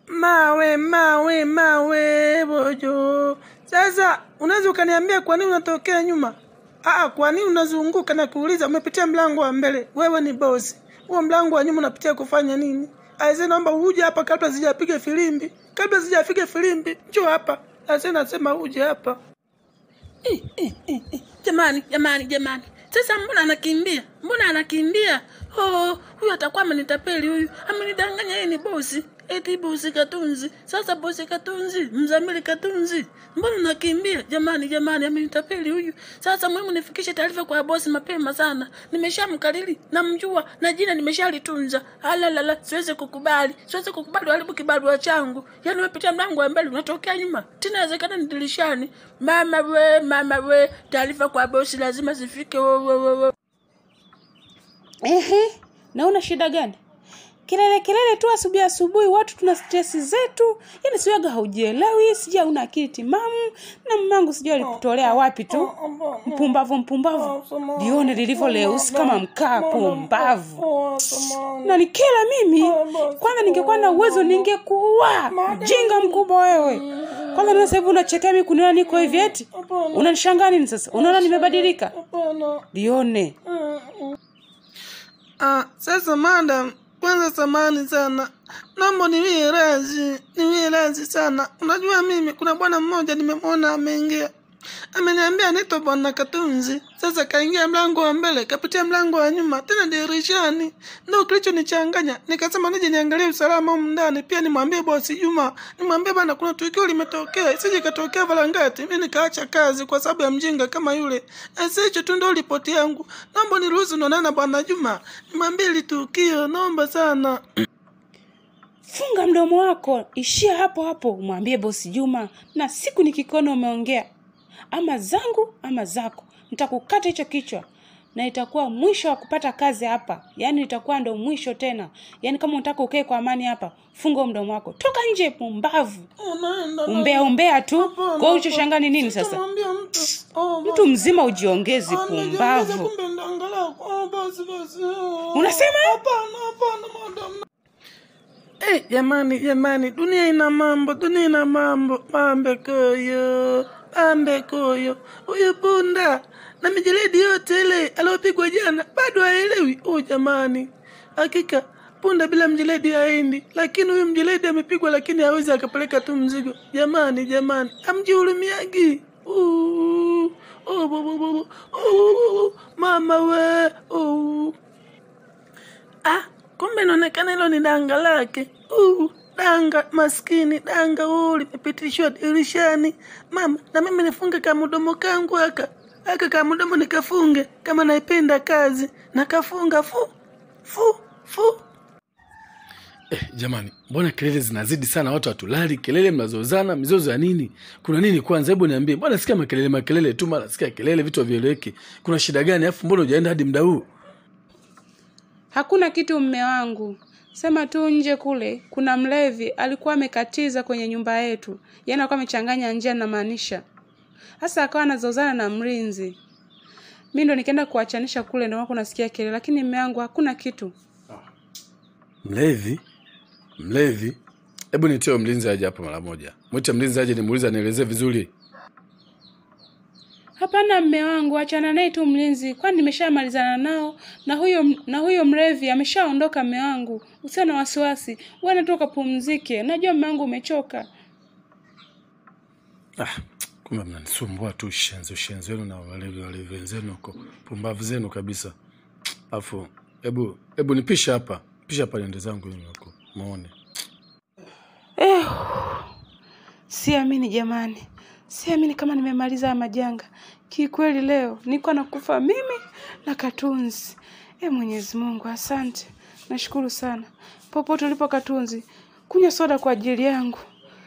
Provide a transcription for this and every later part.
mawe mawe mawe bojo. Sasa unaweza ukaniambia kwa nini unatokea nyuma? Aa, kwa nini unazunguka na kuuliza? Umepitia mlango wa mbele, wewe ni bosi. Huo mlango wa nyuma unapitia kufanya nini? Aise, naomba uje hapa kabla sijapiga filimbi, kabla sijapiga filimbi. Njoo hapa. Aise, nasema uje hapa. Eh, eh, eh, eh. Jamani, jamani, jamani, sasa mbona anakimbia? Mbona anakimbia? Oh, huyu atakuwa amenitapeli huyu, amenidanganya yeye ni bosi. Eti bosi Katunzi. Sasa bosi Katunzi, mzamili Katunzi, mbona unakimbia? Jamani, jamani, amenitapeli huyu. Sasa muhimu nifikishe taarifa kwa bosi mapema sana. Nimeshamkariri, namjua na jina nimeshalitunza. Alalala, siwezi kukubali, siwezi kukubali uharibu kibarua changu. Yaani umepitia mlango wa mbele unatokea nyuma, tena inawezekana ni dirishani. Mama we, mama we, taarifa kwa bosi lazima zifike. Wo, wo, wo, wo. Ehe, na una shida gani? Kelele kelele tu asubuhi asubuhi, watu tuna stress zetu. Yaani siwaga haujielewi, sija una akili timamu na mmangu sijui alikutolea wapi tu. Mpumbavu mpumbavu. Lione lilivyo leusi kama mkaa pumbavu. Na nikela mimi, kwanza ningekuwa na uwezo ningekuua. Mjinga mkubwa wewe. Kwanza na sasa hivi unachekea mimi kuniona niko hivi eti? Unanishangaa nini sasa? Unaona nimebadilika? Lione. Ah, sasa madam, kwanza samani sana, naomba niwie radhi, niwie radhi sana. Unajua mimi kuna bwana mmoja nimemwona ameingia, ameniambia anaitwa bwana Katunzi. Sasa kaingia mlango wa mbele, kapitia mlango wa nyuma, tena dirishani. Ndio kilichonichanganya, nikasema nije niangalie usalama humu ndani, pia nimwambie bosi Juma, nimwambie bana, kuna tukio limetokea, isije katokea Valangati, mimi nikaacha kazi kwa sababu ya mjinga kama yule. Sasa hicho tu ndio ripoti yangu, naomba niruhusu nionane na bwana Juma, nimwambie hili tukio, naomba sana. Funga mdomo wako, ishia hapo hapo, umwambie bosi Juma, na siku nikikuona umeongea ama zangu ama zako, nitakukata hicho kichwa na itakuwa mwisho wa kupata kazi hapa. Yaani itakuwa ndo mwisho tena. Yaani kama unataka ukae kwa amani hapa, funga mdomo wako, toka nje, pumbavu, Unaenda na- umbea umbea tu. Hapana, Kwa hiyo ulichoshangaa hapana. ni nini sasa? Sitamwambia mtu. Oh, Mtu mzima ujiongezi, Ah, nijiongeze pumbavu. kumbe ndo angalau. Oh, basi, basi. Oh. Unasema? Hapana, hapana, madam. Eh, jamani, jamani, dunia ina mambo, dunia ina mambo. Pambe koyo, pambe koyo. Huyu punda na mijeledi yote ile aliyopigwa jana bado haelewi. Oh, jamani, hakika punda bila mjeledi haendi, lakini huyu mjeledi amepigwa, lakini hawezi akapeleka tu mzigo. Jamani, jamani, amjihurumiagi. Uh, oh, bo, bo, bo, bo. Uh, mama we uh. Ah, kumbe inaonekana hilo ni danga lake. Uh, danga maskini, danga huu limepitishwa dirishani. Mama, na mimi nifunge kamudomo kangu aka aka kamudomo nikafunge kama naipenda kazi nakafunga fu fu fu. Eh, jamani, mbona kelele zinazidi sana, watu hatulali, kelele mnazozana, mizozo ya nini? Kuna nini kwanza? Hebu niambie, mbona sikia makelele makelele tu, mara sikia kelele, vitu havieleweki. Kuna shida gani? Alafu mbona hujaenda hadi muda huu? Hakuna kitu mme wangu, sema tu nje kule kuna mlevi alikuwa amekatiza kwenye nyumba yetu, yaani alikuwa amechanganya njia, namaanisha sasa, akawa anazozana na mlinzi. Mi ndo nikaenda kuwachanisha kule, ndio wako nasikia kelele, lakini mme wangu hakuna kitu. Mlevi? Mlevi? Hebu nitie huyo mlinzi aje hapa mara moja. Mwite mlinzi aje nimuulize anielezee vizuri. Hapana mme wangu, achana naye tu mlinzi, kwani nimeshamalizana nao na huyo na huyo mlevi ameshaondoka. Mme wangu, usio na wasiwasi, wewe natoka pumzike, najua mme wangu umechoka. Ah, kumbe mnanisumbua tu ushenzi ushenzi wenu na walevi walevi wenzenu huko. Pumbavu zenu kabisa. Alafu hebu hebu nipisha hapa. Pisha hapa niende zangu mimi huko. Muone. Eh, siamini jamani, siamini kama nimemaliza haya majanga. Kikweli leo niko nakufa mimi na Katunzi. E Mwenyezi Mungu, asante, nashukuru sana. Popote ulipo Katunzi, kunywa soda kwa ajili yangu.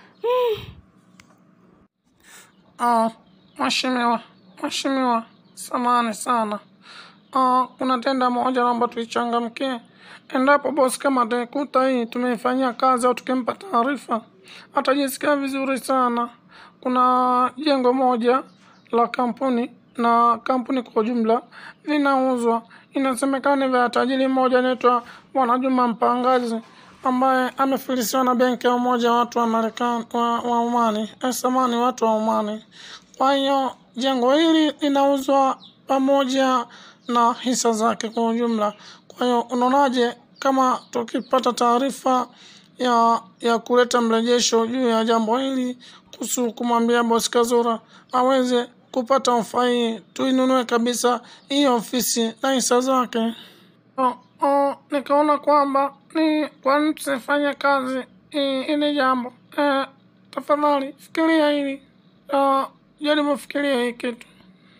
Ah, mheshimiwa, mheshimiwa, samahani sana. Ah, kuna tenda moja naomba tuichangamkie. Endapo bosi kama ataikuta hii tumeifanyia kazi au tukimpa taarifa, atajisikia vizuri sana. Kuna jengo moja la kampuni na kampuni kwa ujumla vinauzwa. Inasemekana ni vya tajiri mmoja anaitwa Bwana Juma Mpangazi. ambaye amefilisiwa na benki ya umoja wa watu wa Marekani wa, wa Omani, eh, samani watu wa Omani. Kwa hiyo jengo hili linauzwa pamoja na hisa zake kwa ujumla. Kwa hiyo unaonaje kama tukipata taarifa ya ya kuleta mrejesho juu ya jambo hili kuhusu kumwambia bosi Kazura aweze kupata ofa hii, tuinunue kabisa hii ofisi na hisa zake. Oh, oh, nikaona kwamba ni kwa nini tusifanye kazi hii hili jambo eh, tafadhali fikiria hili uh, jaribu fikiria hii kitu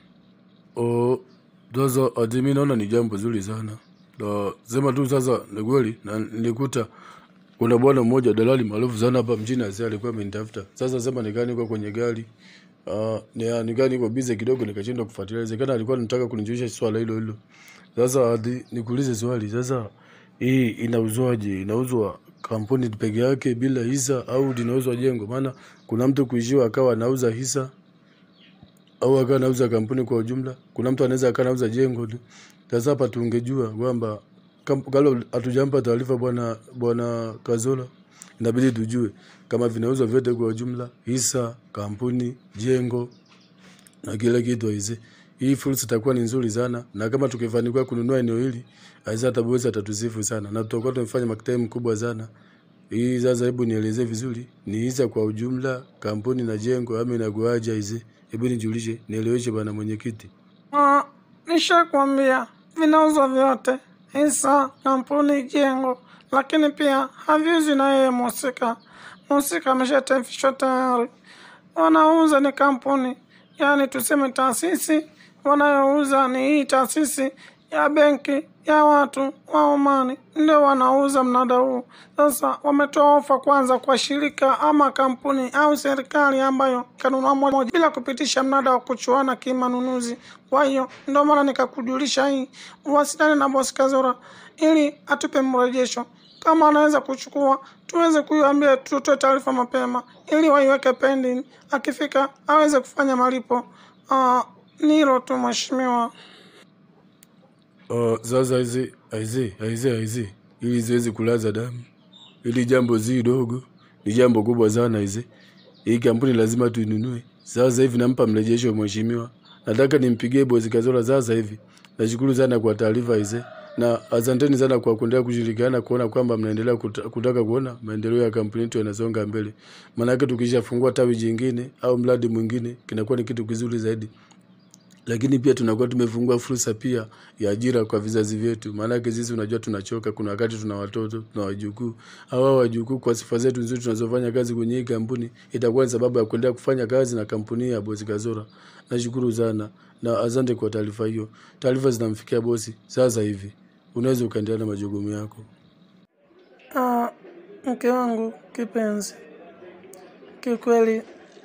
Oh, sasa ati mi naona ni jambo zuri sana na sema tu sasa ni kweli na nilikuta kuna bwana mmoja dalali maarufu sana hapa mjini asi alikuwa amenitafuta sasa sema nikaa niko kwenye gari uh, nikaa niko bize kidogo nikashindwa kufuatilia inawezekana alikuwa anataka kunijulisha swala hilo hilo sasa ati nikuulize swali sasa hii inauzwaje inauzwa kampuni peke yake bila hisa au linauzwa jengo maana kuna mtu kuishiwa akawa anauza hisa au akawa anauza kampuni kwa ujumla. Kuna mtu anaweza akawa anauza jengo tu. Sasa hapa tungejua kwamba kam- kabla hatujampa taarifa bwana bwana Kazola, inabidi tujue kama vinauzwa vyote kwa ujumla, hisa, kampuni, jengo na kila kitu aise. Hii fursa itakuwa ni nzuri sana, na kama tukifanikiwa kununua eneo hili, aise hata bosi atatusifu sana, na tutakuwa tumefanya maktabi mkubwa sana. Hii sasa, hebu nielezee vizuri, ni hisa kwa ujumla, kampuni na jengo, ama inakuaje aise? Hebu nijulishe, nieleweshe bwana mwenyekiti. uh, nishakwambia vinauzwa vyote hisa kampuni jengo lakini pia haviuzwi na yeye mhusika mhusika ameshatafishwa tayari wanauza ni kampuni yaani tuseme taasisi wanayouza ni hii taasisi ya benki ya watu wa Omani ndio wanauza mnada huu. Sasa wametoa ofa kwanza kwa shirika ama kampuni au serikali ambayo kanunua moja bila kupitisha mnada wa kuchuana kimanunuzi. Kwa hiyo ndio maana nikakujulisha hii, uwasiliane na bosi Kazura ili atupe mrejesho kama anaweza kuchukua tuweze kuiambia, tutoe taarifa mapema ili waiweke pending, akifika aweze kufanya malipo. Uh, ni hilo tu mheshimiwa. Uh, sasa hizi aizi aizi aizi ili ziwezi kulaza damu, ili jambo zi dogo ni jambo kubwa sana hizi. Hii kampuni lazima tuinunue. Sasa hivi nampa mrejesho mheshimiwa, nataka nimpigie bosi Kazola sasa hivi. Nashukuru sana kwa taarifa hizi na asanteni sana kwa kuendelea kushirikiana kuona kwamba mnaendelea kuta, kutaka kuona maendeleo ya kampuni yetu yanasonga mbele. Maanake tukishafungua tawi jingine au mradi mwingine kinakuwa ni kitu kizuri zaidi lakini pia tunakuwa tumefungua fursa pia ya ajira kwa vizazi vyetu. Maanake sisi unajua tunachoka, kuna wakati tuna watoto, tuna wajukuu. Hawa wajukuu kwa sifa zetu nzuri tunazofanya kazi kwenye hii kampuni, itakuwa ni sababu ya kuendelea kufanya kazi na kampuni ya bosi Kazora. Nashukuru sana na asante kwa taarifa hiyo. Taarifa zinamfikia bosi sasa hivi, unaweza ukaendelea na majukumu yako. Ah, mke wangu kipenzi, kiukweli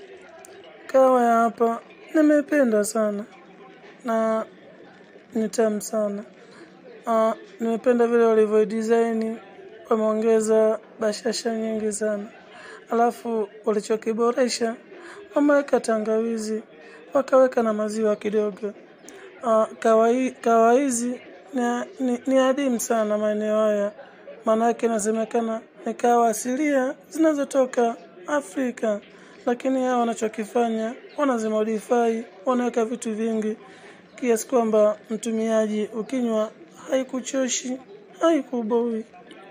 kawa ya hapa nimependa sana na ni tamu sana. Ah, nimependa vile walivyo design, wameongeza bashasha nyingi sana, alafu walichokiboresha wameweka tangawizi, wakaweka na maziwa kidogo. Uh, kawa hii- kawa hizi ni, ni, ni adimu sana maeneo haya, maanake inasemekana ni kawa asilia zinazotoka Afrika, lakini hao wanachokifanya wanazimodify, wanaweka vitu vingi kiasi kwamba mtumiaji ukinywa haikuchoshi, haikuboi.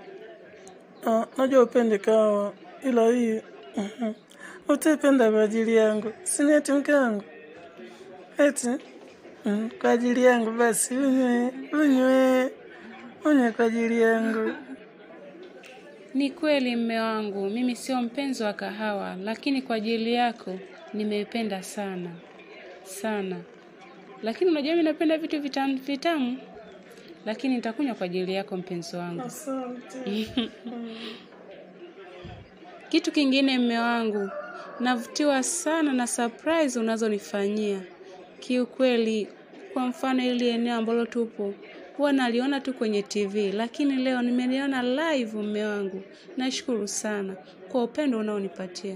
Uh, najua upende kawa, ila hii mhm, utaipenda kwa ajili yangu, sini eti mke wangu eti Mm, kwa ajili yangu basi unywe unywe unywe kwa ajili yangu. Ni kweli mme wangu, mimi sio mpenzi wa kahawa, lakini kwa ajili yako nimeipenda sana sana. Lakini unajua mimi napenda vitu vitamu vitamu, lakini nitakunywa kwa ajili yako mpenzi wangu. Asante. Kitu kingine mme wangu, navutiwa sana na surprise unazonifanyia. Kiukweli, kwa mfano ili eneo ambalo tupo huwa naliona tu kwenye TV, lakini leo nimeliona live mme wangu. Nashukuru sana kwa upendo unaonipatia.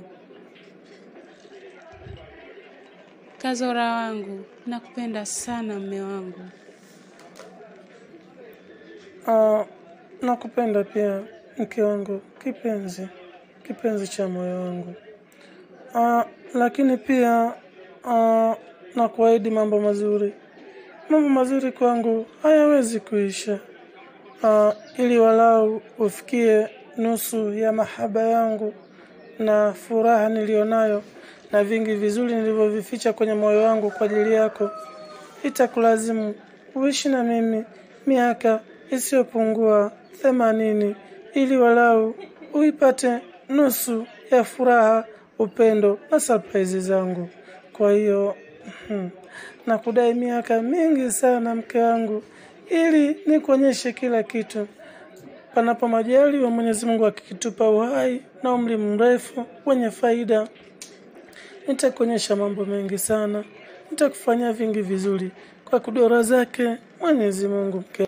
Kazora wangu, nakupenda sana mme wangu. Ah, nakupenda pia mke wangu kipenzi, kipenzi cha moyo wangu. Ah, lakini pia ah, na kuahidi mambo mazuri. Mambo mazuri kwangu hayawezi kuisha. Ah, ili walau ufikie nusu ya mahaba yangu na furaha nilionayo na vingi vizuri nilivyovificha kwenye moyo wangu kwa ajili yako, itakulazimu uishi na mimi miaka isiyopungua themanini ili walau uipate nusu ya furaha, upendo na surprise zangu. Kwa hiyo hmm, nakudai miaka mingi sana mke wangu, ili nikuonyeshe kila kitu panapo majaliwa Mwenyezi Mungu akikitupa uhai na umri mrefu wenye faida, nitakuonyesha mambo mengi sana, nitakufanyia vingi vizuri kwa kudora zake Mwenyezi Mungu mke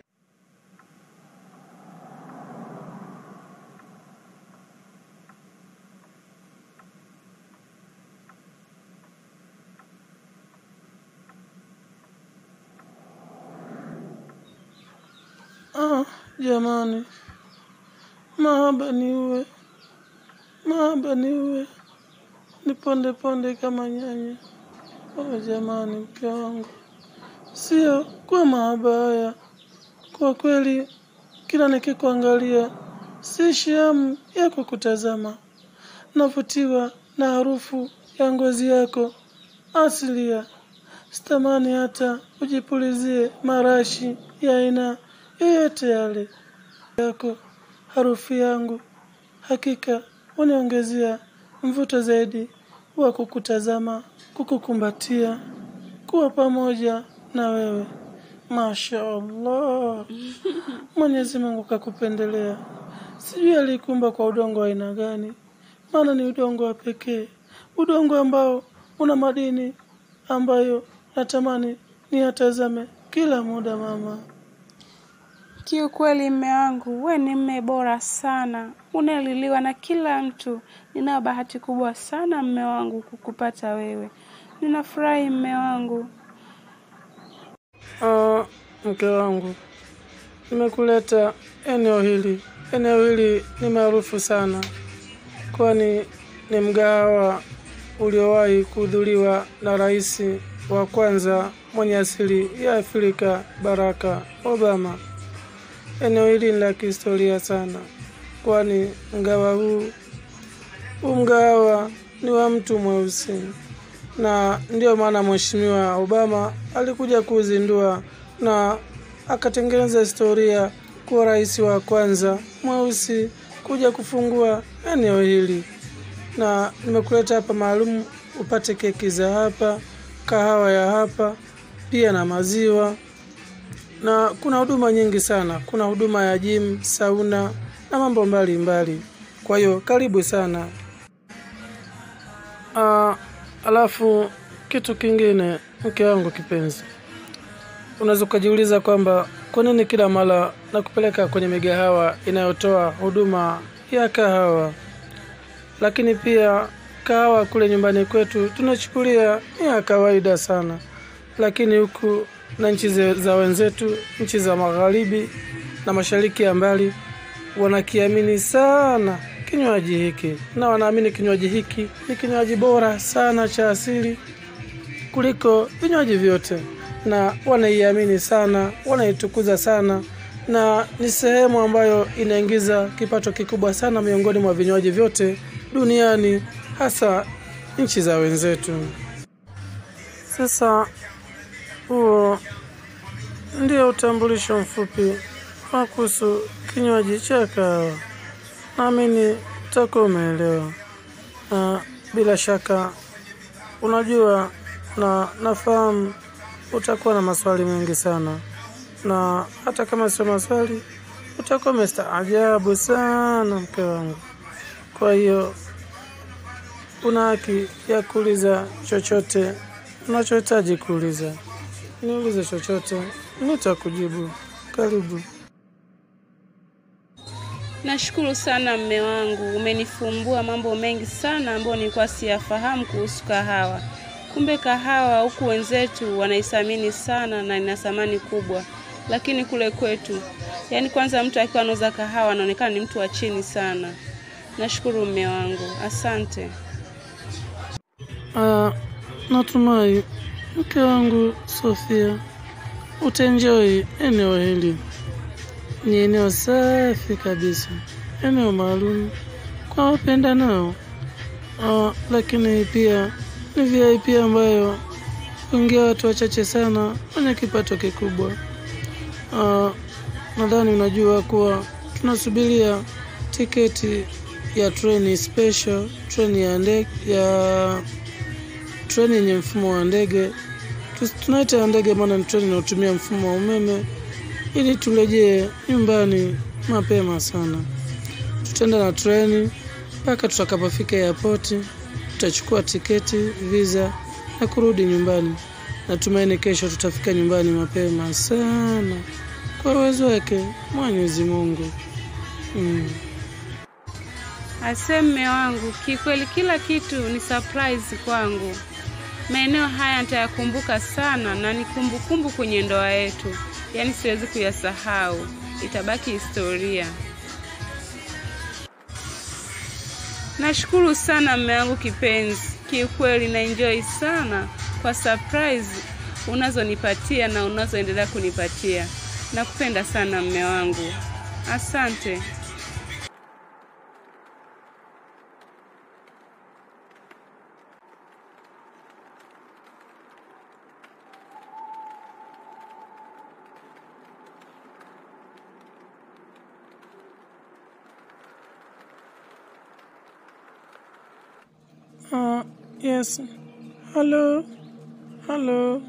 Ah, jamani, mahaba ni uwe, mahaba ni uwe, ni ponde ponde kama nyanya. Oh jamani, mke wangu, sio kwa mahaba haya. Kwa kweli, kila nikikuangalia siishi hamu ya kukutazama. Navutiwa na harufu ya ngozi yako asilia. Sitamani hata ujipulizie marashi ya aina yoyote yale yako harufu yangu hakika uniongezea mvuto zaidi wa kukutazama, kukukumbatia, kuwa pamoja na wewe. Masha Allah, Mwenyezi Mungu kakupendelea. Sijui alikumba kwa udongo wa aina gani, maana ni udongo wa pekee, udongo ambao una madini ambayo natamani niyatazame kila muda mama. Kiukweli mme wangu, we ni mme bora sana, unaliliwa na kila mtu. Ninayo bahati kubwa sana mme wangu kukupata wewe. Ninafurahi mme wangu. Ah, mke wangu, nimekuleta eneo hili. Eneo hili ni maarufu sana, kwani ni mgahawa uliowahi kuhudhuriwa na rais wa kwanza mwenye asili ya Afrika, Baraka Obama. Eneo hili ni la kihistoria sana, kwani mgahawa huu huu mgahawa ni wa mtu mweusi na ndio maana Mheshimiwa Obama alikuja kuzindua na akatengeneza historia kuwa rais wa kwanza mweusi kuja kufungua eneo hili, na nimekuleta hapa maalum upate keki za hapa, kahawa ya hapa, pia na maziwa, na kuna huduma nyingi sana. Kuna huduma ya gym, sauna na mambo mbalimbali. Kwa hiyo karibu sana. Ah, alafu kitu kingine, mke wangu kipenzi, unaweza ukajiuliza kwamba kwa nini kila mara nakupeleka kwenye migahawa inayotoa huduma ya kahawa, lakini pia kahawa kule nyumbani kwetu tunachukulia ni ya kawaida sana, lakini huku na nchi ze- za wenzetu, nchi za magharibi na mashariki ya mbali wanakiamini sana kinywaji hiki na wanaamini kinywaji hiki ni kinywaji bora sana cha asili kuliko vinywaji vyote, na wanaiamini sana, wanaitukuza sana, na ni sehemu ambayo inaingiza kipato kikubwa sana miongoni mwa vinywaji vyote duniani, hasa nchi za wenzetu. Sasa huo ndio utambulisho mfupi wa kuhusu kinywaji cha kahawa. Naamini utakuwa umeelewa, na bila shaka unajua na nafahamu utakuwa na maswali mengi sana, na hata kama sio maswali utakuwa umestaajabu sana, mke wangu. Kwa hiyo una haki ya kuuliza chochote unachohitaji kuuliza. Niulize chochote, nitakujibu. Karibu. Nashukuru sana mme wangu, umenifumbua mambo mengi sana ambayo nilikuwa siyafahamu kuhusu kahawa. Kumbe kahawa huku wenzetu wanaithamini sana na ina thamani kubwa, lakini kule kwetu Yaani kwanza mtu akiwa anauza kahawa anaonekana ni mtu wa chini sana. Nashukuru mme wangu, asante. Ah, natumai mke wangu Sofia utaenjoy eneo hili. Ni eneo safi kabisa, eneo maalum kwa wapenda nao. Ah, lakini pia ni VIP ambayo huingia watu wachache sana wenye kipato kikubwa. Ah, nadhani unajua kuwa tunasubiria tiketi ya treni special, treni ya ndege ya treni yenye mfumo wa ndege. Tu- Tunaita ya ndege maana ni treni inayotumia mfumo wa umeme, ili turejee nyumbani mapema sana. Tutaenda na treni mpaka tutakapofika airport, tutachukua tiketi, visa na kurudi nyumbani. Natumaini kesho tutafika nyumbani mapema sana kwa uwezo wake Mwenyezi Mungu. Mm. Ase mme wangu, kikweli kila kitu ni surprise kwangu. Maeneo haya nitayakumbuka sana na ni kumbukumbu kwenye ndoa yetu, yaani siwezi kuyasahau, itabaki historia. Nashukuru sana mme wangu kipenzi, kiukweli na enjoy sana kwa surprise unazonipatia na unazoendelea kunipatia. Nakupenda sana mme wangu, asante. Uh, yes. Hello. Hello.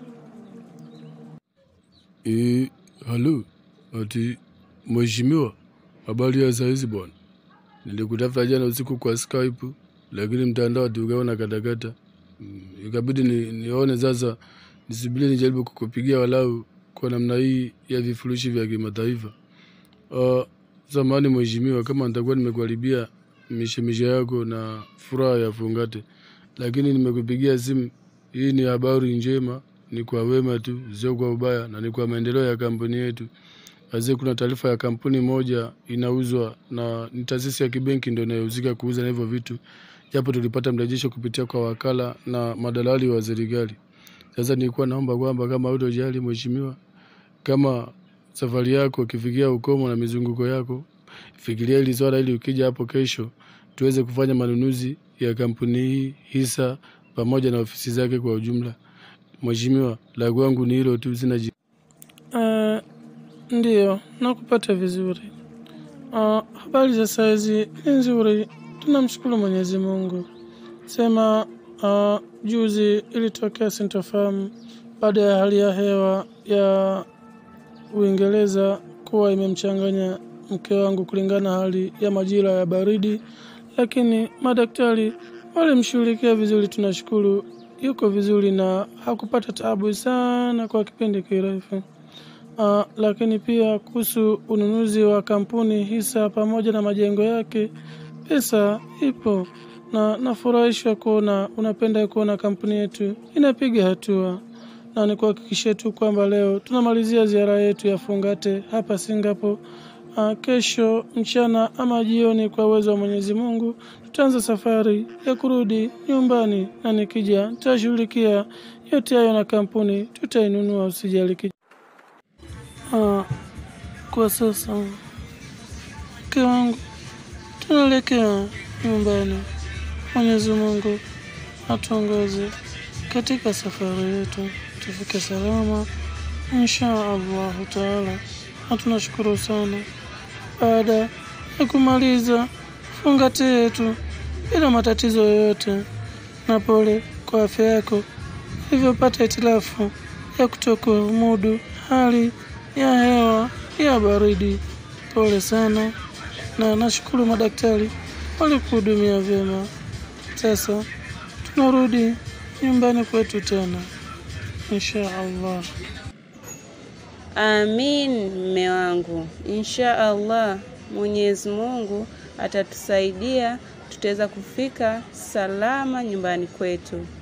E, halo ati mheshimiwa, habari ya saizi bwana? Nilikutafuta jana usiku kwa Skype, lakini mtandao ati ukaona katakata. Mm, Ikabidi ni, nione sasa nisubiri nijaribu kukupigia walau kwa namna hii ya vifurushi vya kimataifa. Uh, samahani mheshimiwa, kama nitakuwa nimekuharibia mishemishe yako na furaha ya fungate, lakini nimekupigia simu. Hii ni habari njema, ni kwa wema tu, sio kwa ubaya, na ni kwa maendeleo ya kampuni yetu. Wazee, kuna taarifa ya kampuni moja inauzwa na ni taasisi ya kibenki ndio inayohusika kuuza na hivyo vitu, japo tulipata mrejesho kupitia kwa wakala na madalali wa serikali. Sasa nilikuwa naomba kwamba kama hutojali mheshimiwa, kama safari yako ikifikia ukomo na mizunguko yako, fikiria hili swala ili ukija hapo kesho tuweze kufanya manunuzi ya kampuni hii, hisa pamoja na ofisi zake kwa ujumla. Mheshimiwa, la kwangu ni hilo tu, sina ji Uh, ndiyo, nakupata vizuri. Uh, habari za saizi ni nzuri, tunamshukuru Mwenyezi Mungu. Sema uh, juzi ilitokea sintofahamu baada ya hali ya hewa ya Uingereza kuwa imemchanganya mke wangu kulingana na hali ya majira ya baridi, lakini madaktari walimshughulikia vizuri, tunashukuru yuko vizuri na hakupata taabu sana kwa kipindi kirefu. Uh, lakini pia kuhusu ununuzi wa kampuni hisa pamoja na majengo yake, pesa ipo na nafurahishwa kuona unapenda kuona kampuni yetu inapiga hatua, na nikuhakikishie tu kwamba leo tunamalizia ziara yetu ya fungate hapa Singapore. Uh, kesho mchana ama jioni, kwa uwezo wa Mwenyezi Mungu, tutaanza safari ya kurudi nyumbani, na nikija nitashughulikia yote hayo na kampuni tutainunua, usijali. kij- Ah, kwa sasa mke wangu tunaelekea nyumbani. Mwenyezi Mungu atuongoze katika safari yetu, tufike salama insha Allahu taala, na tunashukuru sana baada ya kumaliza fungate yetu bila matatizo yoyote, na pole kwa afya yako ilivyopata hitilafu ya kutokuumudu hali ya hewa ya baridi. Pole sana, na nashukuru madaktari walikuhudumia vyema. Sasa tunarudi nyumbani kwetu tena insha Allah. Amin, mme wangu, insha Allah Mwenyezi Mungu atatusaidia, tutaweza kufika salama nyumbani kwetu.